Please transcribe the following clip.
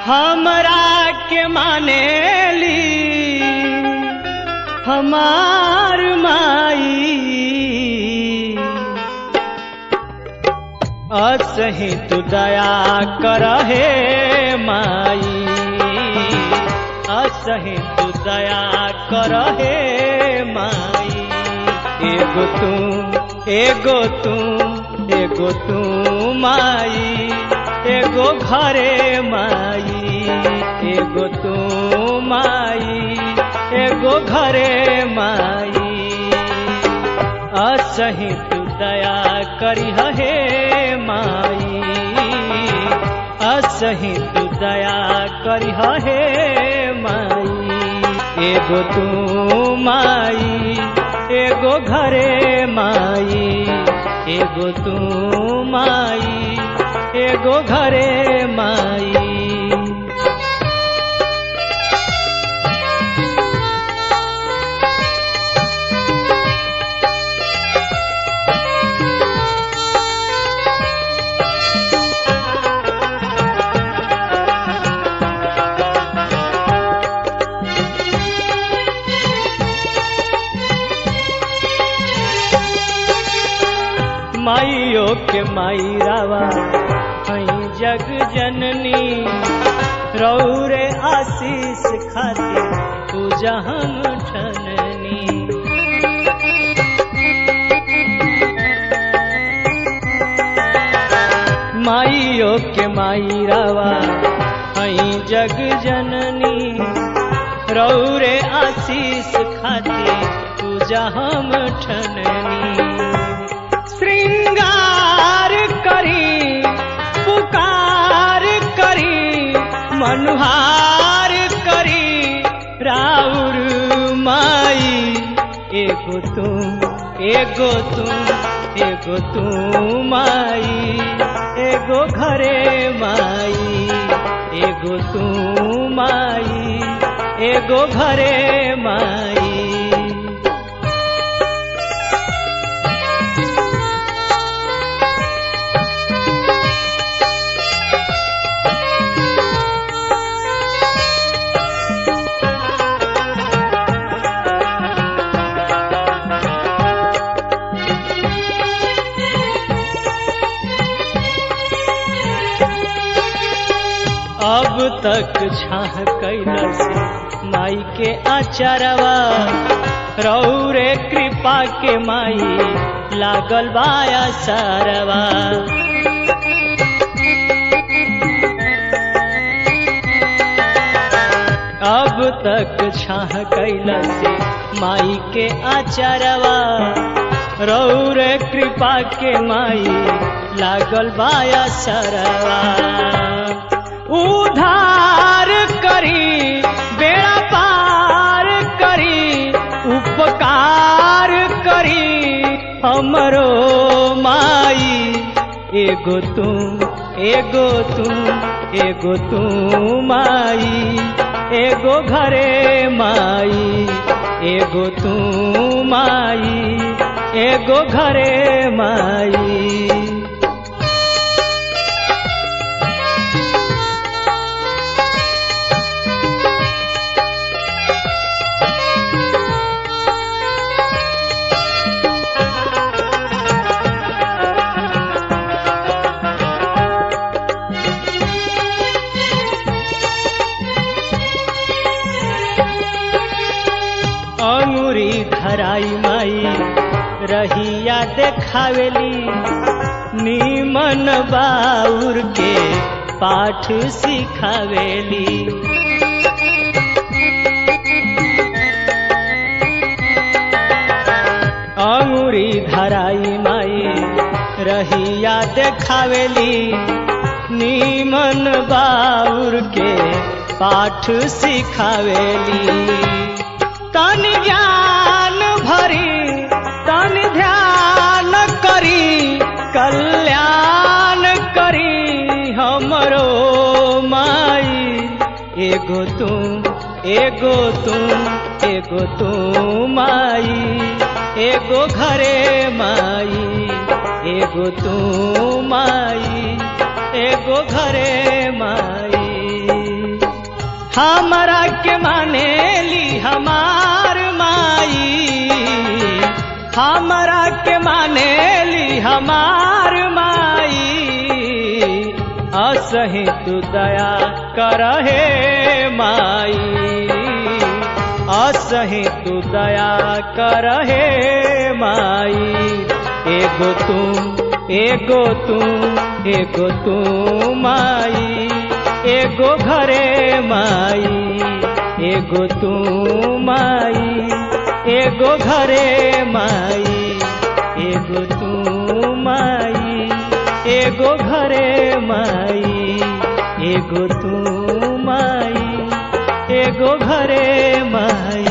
हमरा के मानेली हमार माई असही तू दया करहे माई असही तू दया करहे माई एगो तू एगो तू एगो तू माई एगो घरे माई एगो तू माई एगो घरे माई असही तू दया करी हे माई असही तू दया करी हे माई एगो तू माई एगो घरे माई एगो तू माई एगो घरे माई माइयो के माई रावा हई जग जननी रौरे आशीष खातिर पूजा हम ठननी माइयो के माई रावा हई जग जननी रौरे आशीष खातिर पूजा हम ठननी श्रृंगार करी पुकार करी मनुहार करी राउर माई एगो तुम एगो तुम एगो तू माई एगो घरे माई एगो तू माई एगो घरे माई अब तक छाह कैलस माई के आचारवा रौरे कृपा के माई लागल बाया सारवा अब तक छाह कैलस माई के आचारवा रौरे कृपा के माई लागल बाया सरवा उधार करी बेड़ा पार करी उपकार करी हमरो माई एगो तुम एगो तुम एगो तू माई एगो घरे माई एगो तू माई एगो घरे माई अंगुरी धराई माई रहिया देखावेली नीमन बाउर के पाठ सिखावेली अंगुरी धराई माई रहिया देखावेली नीमन बाउर के पाठ सिखावेली तन ज्ञान भरी तन ध्यान करी कल्याण करी हमरो माई एगो तुम एगो तुम एगो तू माई एगो घरे माई एगो तू माई एगो घरे माई हमरा के माने ली हमार माई हमरा के माने ली हमार माई असही तू दया करहे माई असही तू दया करहे माई एगो तू एगो तू एगो तू माई एगो घरे माई एगो तू माई एगो घरे माई एगो तू माई एगो घरे माई एगो तू माई एगो घरे माई